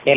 ሄሎ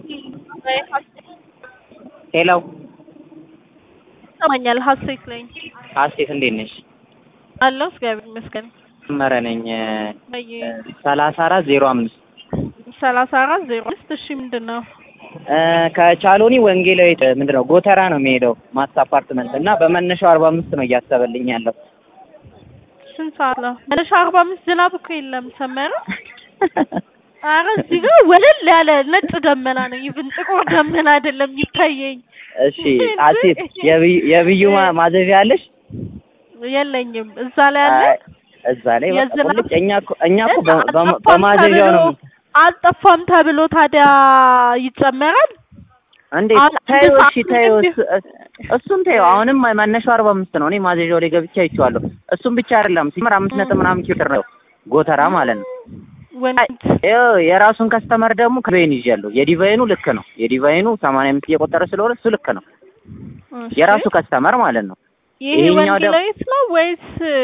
ሄሎ ይሰማኛል። ሀሴት ነኝ ሀሴት እንዴት ነሽ? አለሁ እግዚአብሔር ይመስገን። መረ ነኝ ወይ ሰላሳ አራት ዜሮ አምስት ሰላሳ አራት ዜሮ አምስት እሺ፣ ምንድን ነው? ከቻሎኒ ወንጌላዊት ምንድን ነው ጎተራ ነው የሚሄደው ማስ አፓርትመንት እና በመነሻው አርባ አምስት ነው እያሰበልኝ ያለው ስንት ሰዓት ነው? መነሻ አርባ አምስት ዝናብ እኮ የለም ሰመረ። አረ እዚህ ጋር ወለል ያለ ነጭ ደመና ነው። ይብን ጥቁር ደመና አይደለም የሚታየኝ። እሺ ሀሴት የብዩ- የብዩ ማ- ማዘዣ አለሽ? የለኝም እዛ ላይ አለ እዛ ላይ በቃ የዝናብ- ቁልጭ እኛ እኮ እኛ እኮ በ- በ- አልጠፋም በማዘዣው ነው ተብሎ- አልጠፋም ተብሎ ታዲያ ይጨመራል? እንዴ አሁን አንድ ተይው ሰዓት እሺ ተይው እንዴ? እሱ- እሱን ተይው አሁንም መነሻው አርባ አምስት ነው እኔ ማዘዣው ላይ ገብቼ አይቼዋለሁ እሱም ብቻ አይደለም ሲመር አምስት ነጥብ ምናምን ኪሎ ሜትር ነው ጎተራ ማለት ነው ወንድ ይኸው የራሱን ከስተመር ደግሞ ከዲቫይን ይዣለሁ የዲቫይኑ ልክ ነው የዲቫይኑ ሰማንያ አምስት እየቆጠረ ስለሆነ እሱ ልክ ነው እሺ። የራሱ ከስተመር ማለት ነው ይሄ ይሄኛው ደግሞ- ወንጌላዊት ነው ወይስ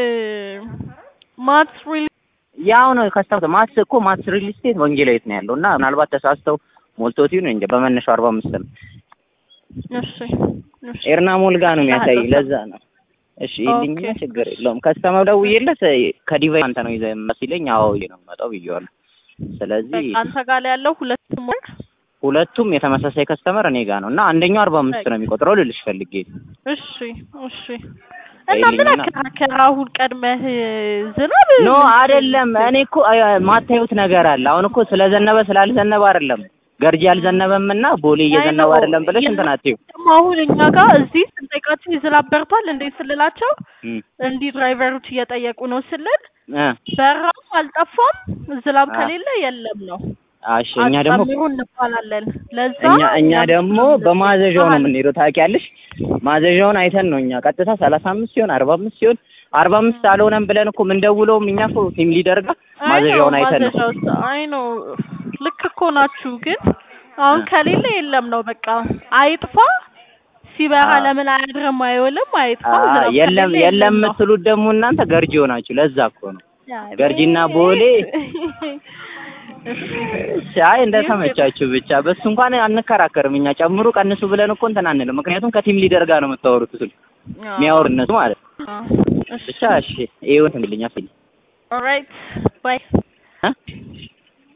ማትስ ሪል ያው ነው ከስተመር ማስ እኮ ማስ ሪል ስቴት ወንጌላዊት ነው ያለው እና ምናልባት ተሳስተው ሞልቶት ይሁን እንጂ በመነሻው አርባ አምስት ነው እሺ እሺ ኤርና ሞልጋ ነው የሚያሳይ አዎ። ለዛ ነው እሺ ይልኝና ኦኬ። ችግር የለውም ከስተመር ደውዬለት ከዲቫይን አንተ ነው ይዘህ የምመጣው ሲለኝ አዎ ይዤ ነው የምመጣው ብዬዋለሁ ስለዚህ በቃ አንተ ጋር ላይ ያለው ሁለቱም ወር ሁለቱም የተመሳሳይ ከስተመር እኔ ጋር ነው እና አንደኛው አርባ አምስት ነው የሚቆጥረው ልልሽ ፈልጌ ነው። እሺ እሺ እና ምን ይልኝና- አከራከረ አሁን ቀድመህ ዝናብ ኖ አይደለም እኔ እኮ አ- ማታዩት ነገር አለ አሁን እኮ ስለዘነበ ስላልዘነበ አይደለም ገርጂ አልዘነበም እና ቦሌ እየዘነበ አይ ነው። አይደለም ብለሽ እንትን አትይው ደግሞ አሁን እኛ ጋር እዚህ ስንጠይቃቸው ዝናብ በርቷል እንዴ ስልላቸው እም፣ እንዲህ ድራይቨሮች እየጠየቁ ነው ስልል እ፣ በራም አልጠፋም ዝናብ አ። ከሌለ የለም ነው እሺ እኛ ደግሞ አጨምሩ እንባላለን ለዛ እኛ እኛ እኛ ደግሞ በማዘዣው ነው የምንሄደው ታውቂያለሽ ማዘዣውን አይተን ነው እኛ ቀጥታ ሰላሳ አምስት ሲሆን አርባ አምስት ሲሆን አርባ አምስት አልሆነም ብለን እኮ የምንደውለውም እኛ እኮ ቲም ሊደር ጋር ማዘዣውን አይተን ነው አይ ነው ልክ እኮ ናችሁ፣ ግን አሁን ከሌለ የለም ነው በቃ አይጥፋ ሲበራ አ። ለምን አያድርም አይውልም አይጥፋ አ፣ ዝናብ የለም ከሌለ የለም ነው። የምትሉት ደግሞ እናንተ ገርጂ ሆናችሁ ለዛ እኮ ነው አይ ገርጂና ቦሌ እሺ እሺ አይ እንደተመቻችሁ ብቻ በሱ እንኳን አንከራከርም እኛ ጨምሩ ቀንሱ ብለን እኮ እንትን አንልም ምክንያቱም ከቲም ሊደር ጋር ነው የምታወሩት እሱን የሚያወሩ እነሱ ማለት ነው አ፣ እሺ ብቻ እሺ ይሁን እንግዲህ ኦልራይት ባይ እ